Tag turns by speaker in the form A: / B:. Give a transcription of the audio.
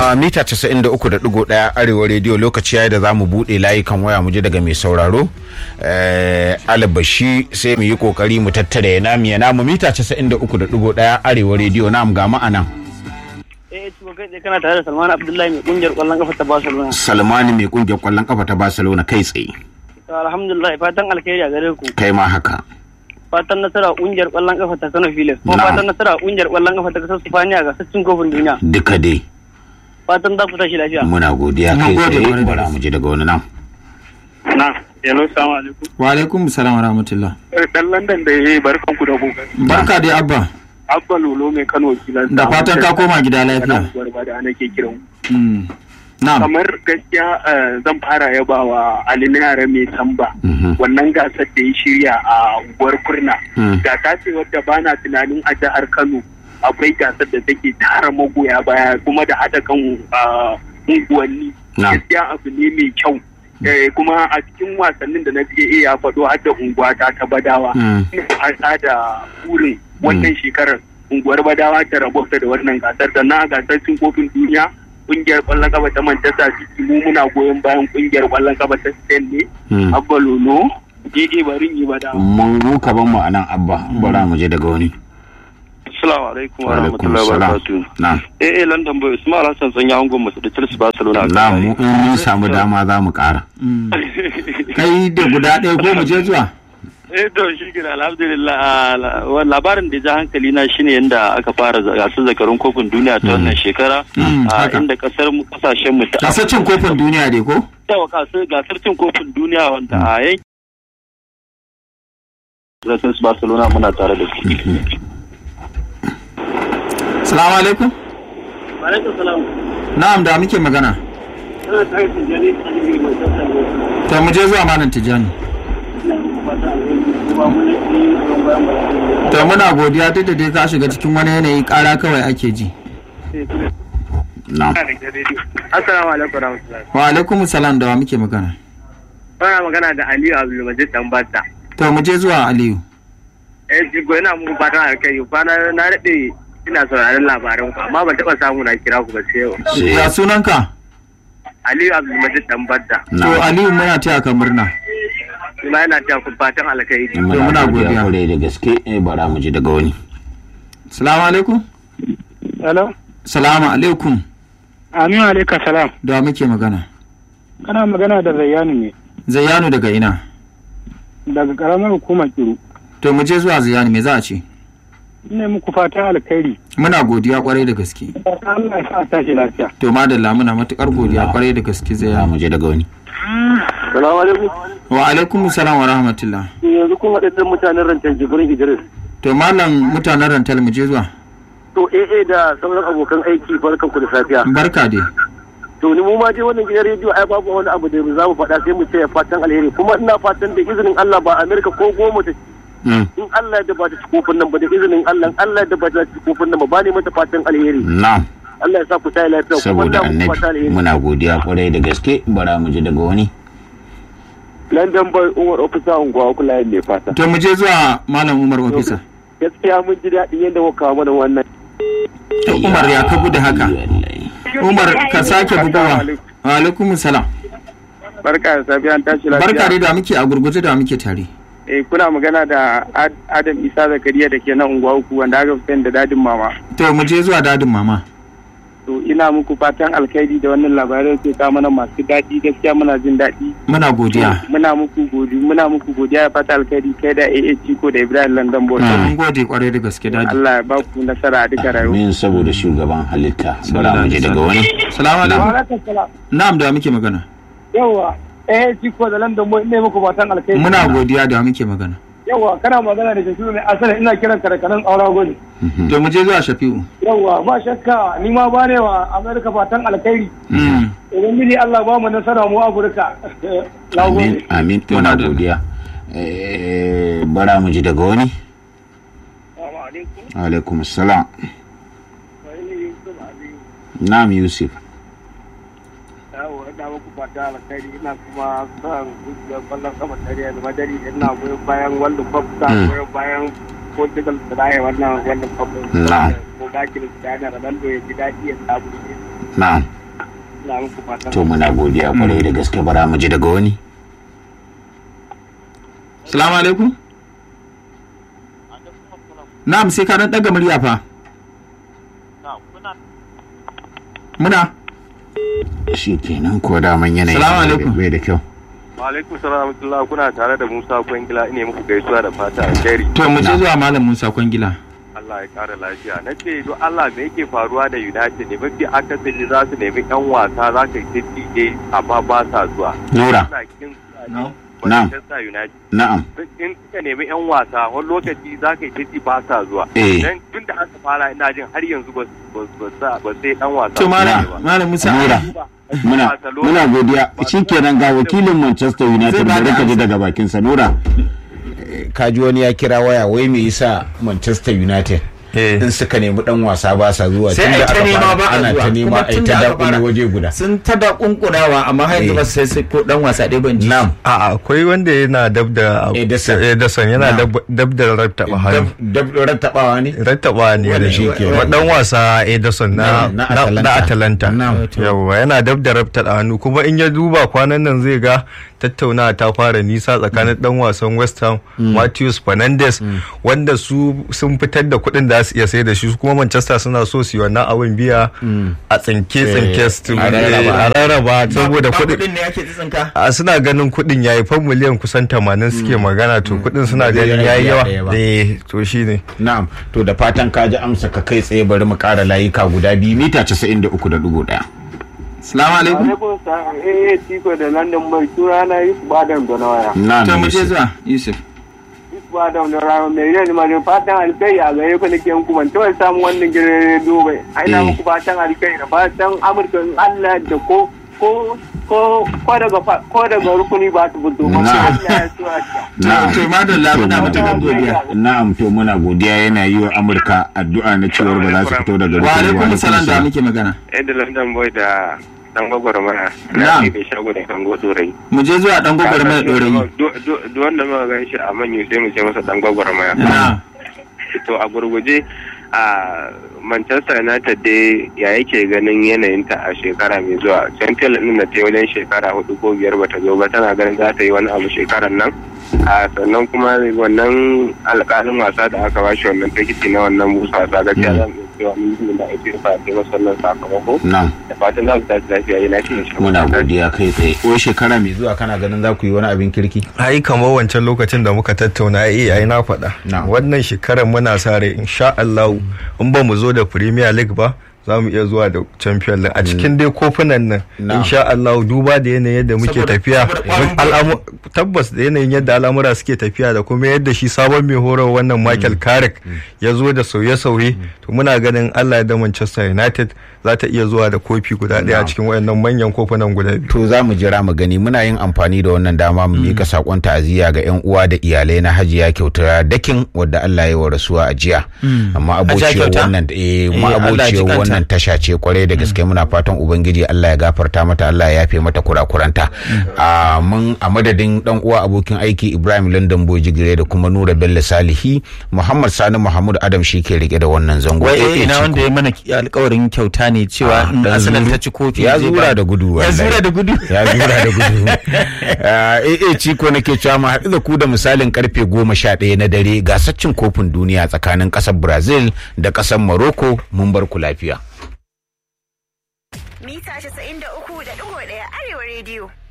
A: a mita 93.1 arewa rediyo lokaci yayi da za mu buɗe layukan waya mu je daga mai sauraro alabashi sai mu yi kokari mu tattara ya namu ya namu mita 93.1 arewa rediyo nam ga ma'anan
B: eh to kai tsaye kana tare da Salman Abdullahi mai kungiyar kwallon kafa ta Barcelona
A: salmani mai kungiyar kwallon kafa ta barcelona kai tsaye
B: to alhamdulillah fatan alkhairi a gare ku
A: kai ma haka
B: fatan nasara kungiyar kwallon kafa ta Kano Phillies kuma
A: Na'am.
B: fatan nasara kungiyar kwallon kafa ta kasar Spaniya ga sassin kofin duniya
A: duka dai
B: fatan za ku tashi lafiya
A: muna godiya
C: Mun
A: kai
C: gode
A: tsaye
C: kwarai da
A: bara mu je daga wani nan
D: Na, hello, salamu alaikum.
C: wa alaikum salam wa rahmatullah
D: Dan London da ya yi barkan ku da kokari.
C: barka dai abba
D: Abba Lolo mai Kano kilan.
C: da fatan ka koma gida lafiya
D: Gwarba da ana ke kiran.
C: Mm. na'am
D: Kamar gaskiya eh, zan fara yaba wa Ali na yara mai tamba.
A: Mhm.
D: Wannan gasar da ya shirya a unguwar Kurna.
A: Mm.
D: Gasa ce wadda ba na tunanin a jihar Kano akwai gasar da take tara magoya baya kuma da haɗa kan ah, unguwanni.
A: Na'am.
D: Gaskiya abu ne mai kyau. Eh, kuma a cikin wasannin da na je ya faɗo har da unguwa ta ta badawa.
A: Mm.
D: hasa da burin wannan shekarar unguwar badawa ta rabauta da wannan gasar da na gasar cin kofin duniya kungiyar kwallon kafa ta Manchester City mu muna goyon bayan kungiyar kwallon kafa ta Spain ne
A: Mm.
D: Abba Lolo Gege barin yi badawa
A: mun ruka ban mu a nan abba bara mu je daga wani
E: Assalamu alaikum wa
A: Wa alaikum
E: rahmatullahi wa
A: salam.
E: barakatuh.
A: na'am
E: Eh eh London boy Usman Hassan sanya angon masu da Chelsea Barcelona a
A: na'am mu
E: kan
A: in mun samu dama za mu kara
C: Mm. kai da guda ɗaya ko mu je zuwa
E: Eh to shi gina alhamdulillah ah, la- wa- labarin da ya ja hankali na shine yanda aka fara za- gasar zakarun kofin duniya ta wannan shekara
C: Mm,
E: ah,
C: haka.
E: inda kasar mu kasashen mu ta
C: gasar cin kofin duniya dai ko
E: yawa gasar gasar cin kofin duniya wanda a yankin Gasar Barcelona muna tare da su.
C: salamu alaikum
B: alaikum salam
C: na'am da muke magana
B: kana tare da jani a cikin mai tsafta
C: to mu je zuwa malam tijani to muna godiya duk da dai ka shiga cikin wani yanayi kara kawai ake ji
A: na'am
D: Assalamu alaikum warahmatullahi
C: wa alaikum salam da wa muke magana
D: Bana magana da Aliyu Abdulmajid Dambata
C: to mu je zuwa aliyu
D: eh jigo ina muku fatan alkai ba na na dade ina sauraron labaran ku amma ban taba samu na kira ku ba sai yau
A: sai
C: ya sunanka
D: Aliyu Abdulmajid Dambata
C: to
A: na'am
C: aliyu muna taya ka murna
D: kuma yana ta ku fatan alkai
A: muna
C: muna
A: godiya
C: godiya.
A: kwarai da gaske eh bara mu je daga wani
C: salamu alaikum
B: hello
C: salamu alaikum
B: aminu alaikum salam
C: da wa muke magana
B: kana magana da Zayyanu ne
C: zayyanu daga ina
B: daga karamar hukumar Kiru
C: to mu je zuwa zayyanu me za a ce
B: ina muku fatan alkhairi
C: muna godiya kwarai da gaske
B: Allah ya sa tashi lafiya
C: to madalla muna matukar godiya kwarai da gaske
A: za
C: zayyanu
A: mu je daga wani
E: Salamu alaikum.
C: wa alaikum salam wa rahmatullah
E: Yanzu kun haɗe mutanen rancen Jibrin Idris.
C: to malam mutanen rantal mu je zuwa
E: To AA da sauran abokan aiki barkan ku da safiya.
C: barka dai
E: to ni mu ma dai wannan gidan rediyo ai babu wani abu da za mu faɗa sai mu ce fatan alheri kuma ina fatan da izinin Allah ba Amerika ko goma ta
A: Mm.
E: in Allah da ba ta ci kofin nan ba da izinin Allah in Allah da ba ta ci kofin nan ba ba ne mata fatan alheri
A: na'am
E: Allah ya sa ku tayi lafiya kuma
A: saboda
E: ina muku fatan
A: annabi
E: alheri
A: muna godiya kwarai da gaske bara mu je daga wani
E: London boy Umar officer unguwa kula ne fata
C: to mu je zuwa malam umar ofisa
E: gaskiya mun ji daɗin yadda muka kawo mana wannan
C: to umar ya ka gudu haka
A: Wallahi.
C: umar ka sake bugowa wa alaikum salam
D: barka da safiya an tashi
C: barka dai da muke a gurguje da muke tare
D: eh kuna magana da Ad- Adam Isa Zakariya da ke nan unguwa uku wanda aka fi sani da dadin mama
C: to mu je zuwa dadin mama
D: to ina muku fatan alkhairi da wannan labarai ke kawo mana masu daɗi gaskiya muna jin daɗi
C: muna godiya
D: muna muku godi muna muku godiya da fata alkhairi kai da AA Ciko da Ibrahim London Boy
C: to mun gode kwarai da gaske dadi
D: Allah ya ba ku nasara a duka rayuwa
A: min saboda shugaban halitta bara mu je daga wani
C: salamu alaikum
B: alaikum salam
C: na'am da muke magana
B: yawa eh Ciko da London boy ina muku fatan alkhairi
C: muna godiya da muke magana
B: yawa kana magana da Shafi'u mai asali ina kiran ka da kanan aura gode
C: to mu je zuwa shafi'u
B: yawa ba shakka ni ma ba ne wa Amerika fatan alkhairi
C: Mm.
B: idan miji Allah ba mu nasara mu Afirka na
A: amin
B: gode
A: amin
C: To,
A: muna
C: madalla.
A: godiya Eh, bara mu je daga wani alaikum salam na'am yusuf
D: yawo ina muku fata alkhairi ina kuma son kungiyar kwallon kafa ta Real Madrid ina goyon bayan World Cup ta
A: Mm.
D: goyon bayan Portugal da raye wannan World Cup
A: Na'am.
D: ko ga Cristiano Ronaldo ya ji daɗi ya samu ne
A: na'am
B: na muku fatan
A: to muna godiya kwarai da gaske bara mu ji daga wani
C: salamu alaikum na'am sai ka dan daga murya fa muna
A: shi kenan ko daman yanayin
C: Salamu alaikum.
A: bai da kyau
E: alaikum salam rahmatullah kuna tare da Musa Kwangila ine muku gaisuwa da fata alheri
C: to mu je zuwa malam Musa Kwangila
E: Allah ya kara lafiya na ce don Allah me yake faruwa da United ne mafi akasari za su nemi yan wasa za ka yi diddige amma ba sa zuwa
A: nura
E: Suna kin
C: No.
A: Na'am.
E: Manchester United
A: na'am
E: in suka nemi yan wasa wani lokaci za ka yi diddi ba sa zuwa
A: Eh.
E: dan tun da aka fara ina jin har yanzu ba ba ba sa- ba sai dan wasa
C: to malam
E: ba.
C: malam Musa
A: Nura. muna muna godiya shikenan ga wakilin Manchester United
C: Zai bada
A: bari ka ji
C: amsa.
A: daga bakin sa Nura kaji wani ya kira waya wai me yasa Manchester United
F: Eh.
A: in suka nemi dan wasa ba sa zuwa
C: sai
A: tunda
C: ai ta
A: aka
C: nema
A: fara
C: ba a
A: ana
C: zuwa
A: ta nema
C: kuma
A: ai
C: tun
A: ta
C: da aka
A: dakule
C: fara
A: waje guda
C: sun ta da kunkunawa amma har yanzu
A: Eh.
C: ba sai sai ko dan wasa ɗaya ban ji
A: na'am
F: A'a akwai wanda yana dab da
A: Ederson.
F: Ederson yana
A: Na.
F: dab- dab da rattaba hannu.
A: dab dab rattabawa ne
F: Rattaba ne
A: Wanda
F: da
A: shi
F: shi
A: ke-
F: dan wasa Ederson na
A: Na- na
F: na
A: Atalanta.
F: na Atalanta.
A: Na'am.
F: Yawwa yana dab da rattaba hannu kuma in ya duba kwanan nan zai ga tattaunawa ta fara nisa tsakanin dan wasan West Ham Matheus Fernandes wanda su sun fitar da kuɗin da su iya sai da shi su kuma Manchester suna so su yi wannan abin biya a tsinke tsinke su
A: a rarraba.
F: a rarraba saboda
C: Ba
F: kuɗin
C: kuɗin ne yake tsinka
F: a suna ganin kuɗin yayi fan miliyan kusan 80 suke magana to kuɗin suna
A: Ba zai
F: ganin
A: rage
F: yayi yawa
A: ɗaya ba.
F: eh to shine
A: na'am to da fatan ka ji amsa ka kai tsaye bari mu kara layuka guda biyu mita 93.1
C: salamu alaikum
B: alaikum salam eh eh tiko da london bai tura na yusuf adam da na waya
A: na'am
C: to mu je
A: Yusuf.
C: zuwa Yusuf
B: yusuf adam da rama mai rai ma da fatan alkai a gare ku nake muku ban taɓa samun wannan gidan rediyo bai aina
A: Eh.
B: muku fatan alkai da fatan amurka in allah da ko ko ko ko daga fa- ko daga rukuni ba ta fito ba
A: Na'am.
B: Allah ya so a ta.
A: Na'am.
C: to madalla muna
A: To,
C: matuƙar godiya
A: Na'am to muna godiya yana yi wa Amurka addu'a na cewar ba za su fito daga
C: wa alaikum
A: rukuni
C: salam da muke magana
E: Yadda London Boy da dan gwagwarmaya
C: Na'am.
E: na ke shago da kan dorai.
C: mu je zuwa dan gobar mai dorayi
E: Duk wanda muka gan shi a manyan sai mu ce masa dan gwagwarmaya.
C: na
E: To a gurguje a Manchester United dai ya yake ganin yanayinta a shekara mai zuwa. Champions League din da ta yi wajen shekara hudu ko biyar bata zo ba tana ganin za ta yi wani abu shekaran nan. A sannan kuma wannan alƙalin wasa da aka bashi wannan tikiti na wannan busa wasa gaskiya zan iya cewa mun yi da ake sa ke masa wannan sakamako.
A: Na'am
E: Da fatan za su tashi lafiya yana cikin shi.
A: muna godiya kai tsaye ko shekara mai zuwa kana ganin za ku yi wani abin kirki
F: ai kamar wancan lokacin da muka tattauna ai ai na faɗa
A: Na'am.
F: wannan shekarar muna sa rai insha Allah in ba mu zo da Premier League ba za mu iya zuwa da Champions League a cikin dai kofunan nan
A: Na'am.
F: insha Allah duba da yanayin yadda muke
C: Saboda-
F: tafiya
C: saboda ƙwarin
F: al'amu- tabbas da yanayin yadda al'amura suke tafiya da kuma yadda shi sabon mai horar wannan Michael Carrick ya zo da sauye-sauye to muna ganin Allah ya da Manchester United za ta iya zuwa da kofi guda ɗaya a cikin wayannan manyan kofunan guda biyu
A: to za mu jira mu gani muna yin amfani da wannan dama mu mika sakon ta'aziyya ga yan uwa da iyalai na hajiya kyautar dakin wadda Allah ya yi wa rasuwa a jiya amma abociyar
C: kyauta?
A: wannan eh
C: Eh,
A: ma
C: Allah ya ji
A: abociyar
C: kanta.
A: wannan tasha ce kwarai da gaske muna fatan ubangiji Allah ya gafarta mata Allah ya yafe mata kurakuranta a mun a madadin dan uwa abokin aiki Ibrahim London Boy Jigire da kuma Nura Bello Salihi Muhammad Sani Muhammad Adam shi ke rike da wannan zango
C: wai
A: Eh, eh,
C: ina
A: Ciko.
C: wanda ya mana alkawarin kyauta ne cewa in
A: dan
C: asalin
A: zuru.
C: ta ci kofi
A: ya
C: zai
A: zura
C: ba-
A: da gudu
C: ya
A: wallahi.
C: zura da gudu
A: ya zura da gudu eh eh ciko nake cewa mu haɗu da ku da misalin karfe goma sha ɗaya na dare gasaccin kofin duniya tsakanin ƙasar brazil da ƙasar morocco mun bar ku lafiya
G: mita 93.1 arewa rediyo